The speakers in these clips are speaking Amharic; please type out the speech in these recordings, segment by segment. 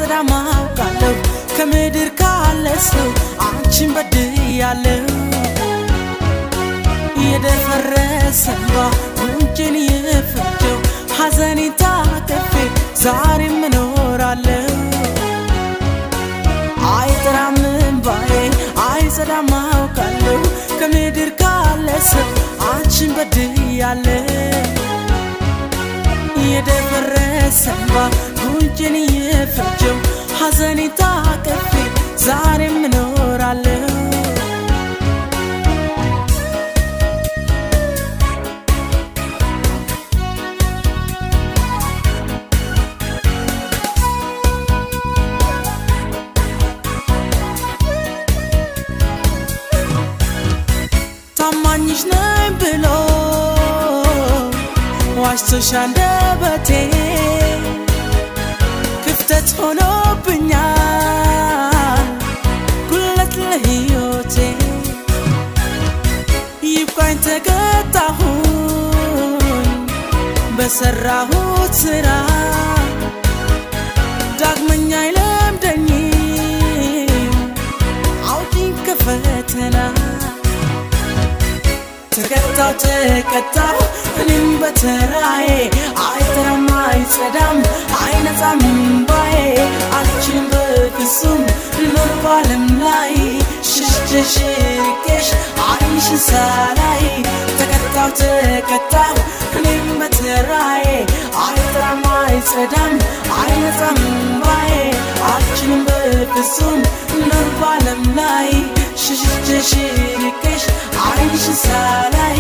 አይጸዳም አውቃለሁ ከምድር ካለ ሰው አንቺን በድያለሁ የደፈረሰ እንባ ጉንጭን የፈጀው ሐዘኔን ታቅፌ ዛሬም እኖራለሁ አይጠራም እንባዬ አይጸዳም አውቃለሁ ከምድር ካለ ሰው አንቺን በድያለሁ የደፈረሰ እንባ ጉንጭን የፈጀው ሐዘኔን ታቅፌ ዛሬም እኖራለሁ ታማኝሽ ነኝ ብሎ ዋሽቶሽ አንደበቴ ክፍተት ሆኖብኛል ጉለት ለሕይወቴ ይብቃኝ ተቀጣሁኝ በሰራሁት ስራ ዳግመኛ አይለምደኝም አውጪኝ ከፈተና ተቀጣው ተቀጣው እኔም በተራዬ አይጠራም አይጸዳም አይነጻም እምባዬ አልችልም በፍጹም ልኖር ባለም ላይ ሸሽተሽ ርቄሽ ዓይንሽን ሳላይ ተቀጣው ተቀጣው እኔም በተራዬ አይጠራም አይጸዳም አይነጻም እምባዬ አልችልም በፍጹም ልኖር ባለም ላይ ሸሽተሽ ርቄሽ ዓይንሽን ሳላይ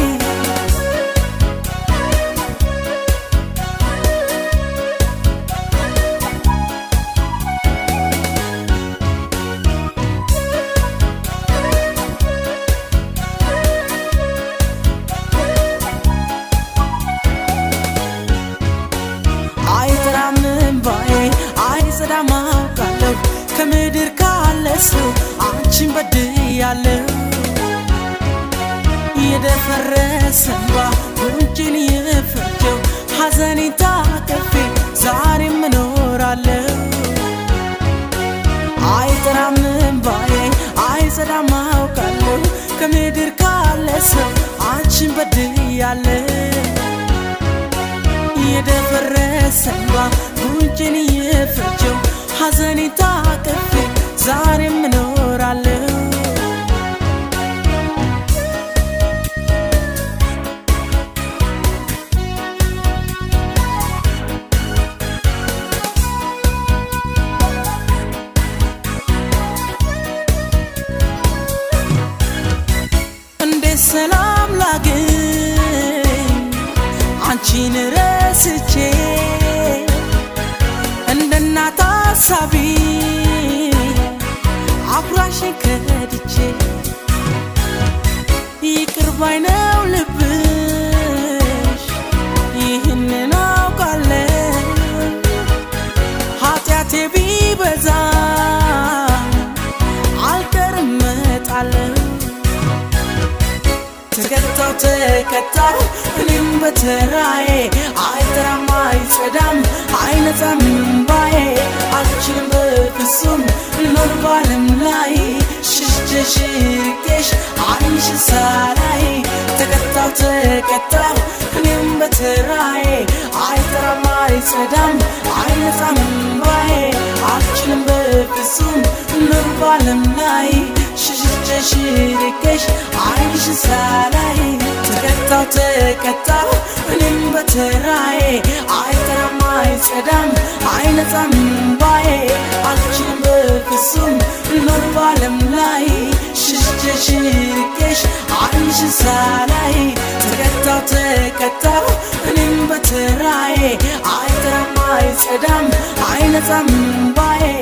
አይጠራም እንባዬ አይጸዳም አውቃለሁ ከምድር ካለ ሰው አንቺን በድያለሁ የደፈረሰ እንባ ጉንጭን የፈጀው ሐዘኔን ታቅፌ ዛሬም እኖራለሁ አይጠራም እንባዬ አይጸዳም አውቃለሁ ከምድር ካለ ሰው አንቺን በድያለሁ የደፈረሰ እንባ ጉንጭን የፈጀው ሐዘኔን ታቅፌ ዛሬም እኖራለሁ እንዴት ሰላም ላግኝ አንቺን ረስቼ እንደ እናት አሳቢ አኩራሽን ከድቼ ይቅር ባይ ነው ልብሽ ይህንን አውቃለሁ ኃጢአቴ ቢበዛ አልቀርም እመጣለሁ ተቀጣው ተቀጣው እኔም በተራዬ አይጠራም አይጸዳም አይነጻም እምባዬ አልችልም በፍጹም ልኖር ባለም ላይ ሸሽተሽ ርቄሽ ዓይንሽን ሳላይ ተቀጣው ተቀጣው እኔም በተራዬ አይጠራም አይጸዳም አይነጻም እምባዬ አልችልም በፍጹም ልኖር ባለም ላይ ሸሽተሽ ርቄሽ ዓይንሽን ሳላይ ተቀጣው ተቀጣው እኔም በተራዬ አይጠራም አይጸዳም አይነጻም እምባዬ አልችልም በፍጹም ልኖር ባለም ላይ ሸሽተሽ ርቄሽ ዓይንሽን ሳላይ ተቀጣው ተቀጣው እኔም በተራዬ አይጠራም አይጸዳም አይነጻም እምባዬ